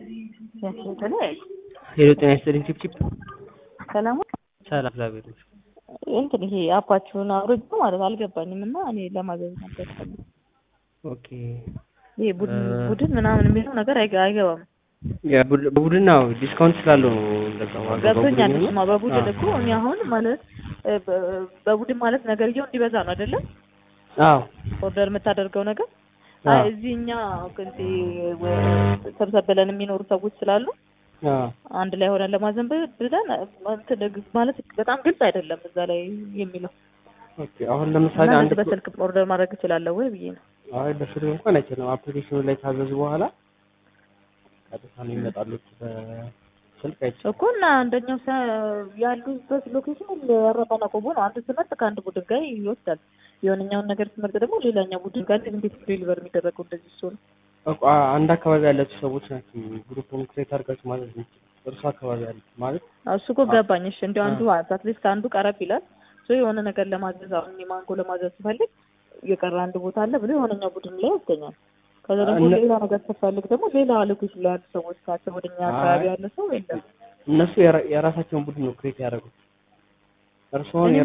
ተለያዩ ሄሎ ጤና ይስጥልኝ ቺፕቺፕ ሰላሙ ሰላም እግዚአብሔር ይመስገን እንትን ይሄ አፓችሁን አውርጄ ማለት አልገባኝም እና እኔ ለማዘዝ ነበር ፈልጌ ኦኬ ይሄ ቡድን እ- ቡድን ምናምን የሚለው ነገር አይገ- አይገባም ያ ቡድ- በቡድን ነው ዲስካውንት ስላለው ነው እንደዛ ዋጋ ገብቶኛል በቡድን እሱማ በቡድን አዎ። እኮ እኔ አሁን ማለት እ፣ በ- በቡድን ማለት ነገርየው እንዲበዛ ነው አይደለም አዎ ኦርደር የምታደርገው ነገር አዎ። አይ እዚህ እኛ እዚህ ወ- ሰብሰብ ብለን የሚኖሩ ሰዎች ስላሉ አዎ አንድ ላይ ሆነን ለማዘንበል ብለን እንትን ማለት በጣም ግልጽ አይደለም እዛ ላይ የሚለው ኦኬ አሁን ለምሳሌ እና አንድ እንደዚህ በስልክ ኦርደር ማድረግ እችላለሁ ወይ ብዬ ነው አይ በስልክ እንኳን አይችልም አፕሊኬሽኑ ላይ ካዘዙ በኋላ ቀጥታ ነው ይመጣሉት በስልክ አይችልም እኮ እና አንደኛው ሰ- ያሉበት ሎኬሽን አራባና ቆቦ ነው። አንድ ስመርጥ ከአንድ ቡድን ጋር ይወስዳል። የሆነኛውን ነገር ስመርጥ ደግሞ ሌላኛው ቡድን ጋር እንዴት ዴሊቨር የሚደረገው እንደዚህ እሱ ነው። እኮ አንድ አካባቢ ያላችሁ ሰዎች ናቸው ግሩፕን ክሬት አድርጋችሁ ማለት ነው እርሱ አካባቢ ያሉት ማለት እሱ እኮ ገባኝ። እሺ እንዲያው አንዱ አትሊስት አንዱ ቀረብ ይላል። ሶ የሆነ ነገር ለማዘዝ አሁን እኔ ማንጎ ለማዘዝ ስፈልግ የቀረ አንድ ቦታ አለ ብሎ የሆነኛው ቡድን ላይ ያገኛል። ከዛ ደግሞ እነ- ሌላ ነገር ስፈልግ ደግሞ ሌላ ሎኬሽን ላይ ያሉ ሰዎች ናቸው። ወደኛ አካባቢ አይ። ያለ ሰው የለም። እነሱ የራ- የራሳቸውን ቡድን ነው ክሬት ያደረጉት እርስዎን